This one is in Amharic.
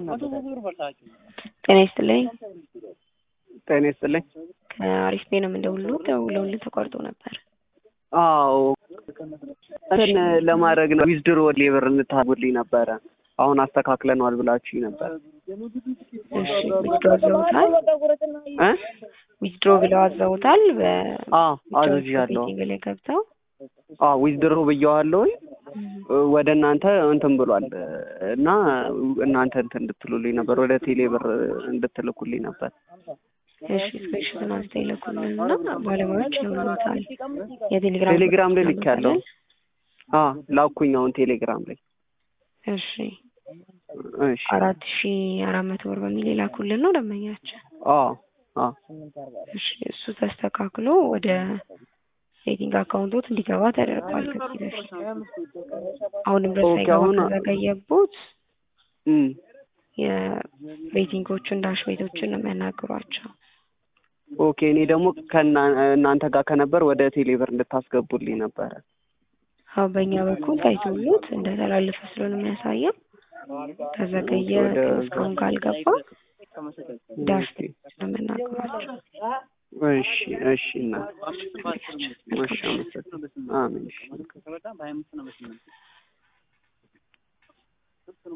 ጤና ይስጥልኝ። ጤና ይስጥልኝ። ከአሪፍ ቤ ነው የምንደውልልዎት። ደውለውልን ተቋርጦ ነበር። አዎ እንትን ለማድረግ ነው ዊዝድሮ ሌበር እንታጉልኝ ነበረ። አሁን አስተካክለነዋል ብላችሁኝ ነበር። እሺ ዊዝድሮ አዘውታል? እ ዊዝድሮ ብለው አዘውታል? አዎ አዝዣለሁ። በሚቲንግ ላይ ገብተው አዎ ዊዝድሮ ብየዋለሁኝ ወደ እናንተ እንትን ብሏል እና እናንተ እንትን እንድትሉልኝ ነበር፣ ወደ ቴሌ ብር እንድትልኩልኝ ነበር። እሺ ስክሪንሾትን አንስተው ይልኩልን እና ባለሙያዎች ይሆኑታል። የቴሌግራም ቴሌግራም ላይ ልኬያለሁ። አዎ ላኩኝ አሁን ቴሌግራም ላይ። እሺ እሺ አራት ሺ አራት መቶ ብር በሚል የላኩልን ነው ደንበኛችን። አዎ አዎ እሺ እሱ ተስተካክሎ ወደ ሴቲንግ አካውንቶት እንዲገባ ተደርጓል ከዚህ በፊት። አሁንም ድረስ ኦኬ፣ ሳይገባ አሁን- ከዘገየቦት እም የሬቲንጎቹን ዳሽ ቤቶችን ነው የሚያናግሯቸው። ኦኬ እኔ ደግሞ ከእና እናንተ ጋር ከነበር ወደ ቴሌ ብር እንድታስገቡልኝ ነበረ። አሁን በእኛ በኩል ታይቶሉት እንደተላለፈ ስለሆነ የሚያሳየው ከዘገየ ወደ- እስካሁን ካልገባ ዳሽ ቤቶች ነው የሚያናግሯቸው። እሺ እሺ እና እሺ አመሰግናለሁ። አሜን እሺ